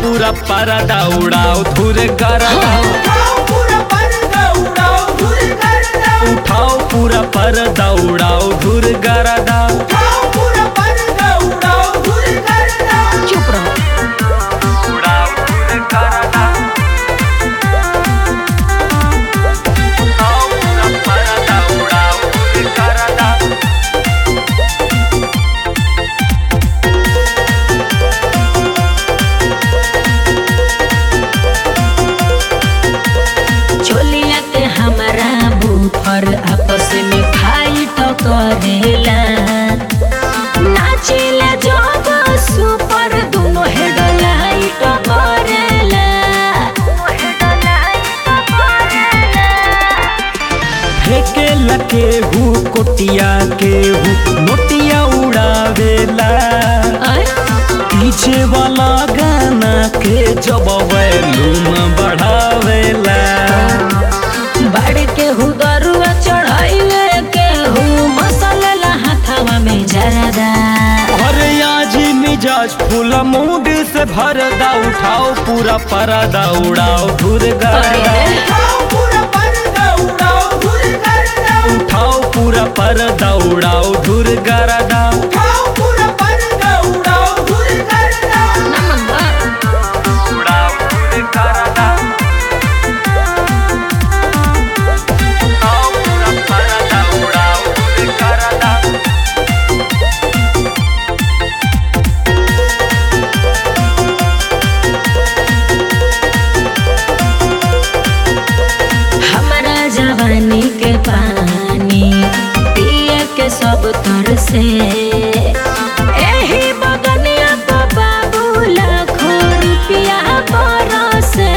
पूरा परदा उड़ाओ धुर गरदा उठाओ पूरा पर्दा उड़ाओ धूल करदा उठाओ पूरा परदा उड़ाओ धुर गरदा उठाओ पूरा पर्दा उड़ाओ धूल करदा चुप रहो उड़ाओ धुर गरदा उठाओ पूरा परदा उड़ाओ धुर गरदा चोलिया के हमारा बूफर आपस में फाइट करेला नाचेला जब सुपर दोनों हेडलाइट करेला फेंके लके हु कोटिया के हु नोटिया उड़ावेला आय, पीछे वाला गाना के जब वैल्यूम बढ़ावेला बाड़ के हु दरुआ चढ़ाइले के हु मसलेला हाथवा में जरदा और आज मिजाज फूल मूड से भरदा उठाओ पूरा परदा उड़ाओ धुर गरदा अरे उठाओ पूरा पर्दा उड़ाओ धूल करदा उठाओ पूरा परदा उड़ाओ धुर गरदा उठाओ पूरा पर्दा उड़ाओ धूल करदा नमन बा उड़ाओ धुर गरदा उठाओ पूरा परदा उड़ाओ धुर गरदा हमारा जवानी के पानी पिए के सब तर से एही बगनिया को बाबू लाखों रुपया बरसे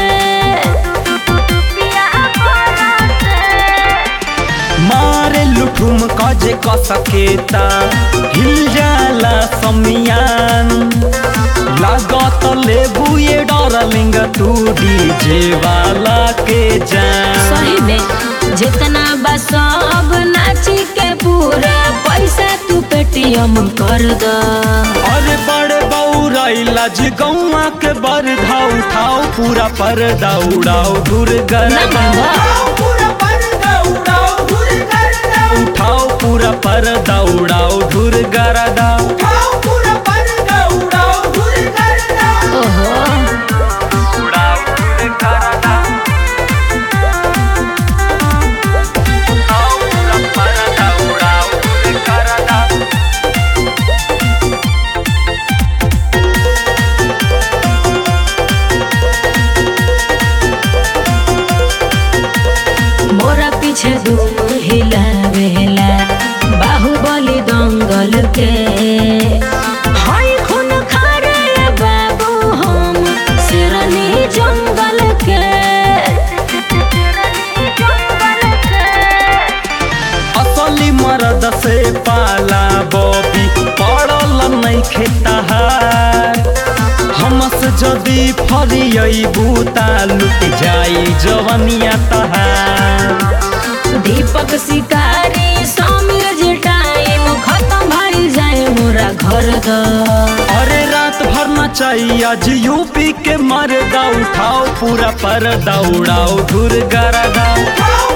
मारे लुठुम कजे क सकेता हिल जाला समियान लागत लेबू ये डरलिंग तू डीजे वाला के जान सही में जितना बा सब नाची के पूरा पैसा तू पेटीएम कर द अरे बड़े बौरैला जी गौआ के बरधा उठाओ पूरा पर्दा उड़ाओ दूर गरदा उठाओ पूरा पर्दा उड़ाओ धूल करदा उठाओ पूरा पर्दा उड़ाओ दूर गरदा उठाओ पूरा पर्दा उड़ाओ धूल करदा ओहो उड़ाओ दूर गरदा उठाओ पूरा पर्दा उड़ाओ दूर गरदा मोरा पीछे धूम हिलावेला बाहुबली दंगल के हाय खून खारे बाबू हम शेरनी जंगल के असली मर्द से पाला बॉबी पड़ल नहीं खेतहार हमस जदी फरियबू ता लुट जाई जवनिया तहार दीपक शिकारी समीर जी टाइम खत्म भइल जाए मोरा घर द अरे रात भर नचाई आज यूपी के मर्दा उठाओ पूरा पर्दा उड़ाओ धुर गरदा उठाओ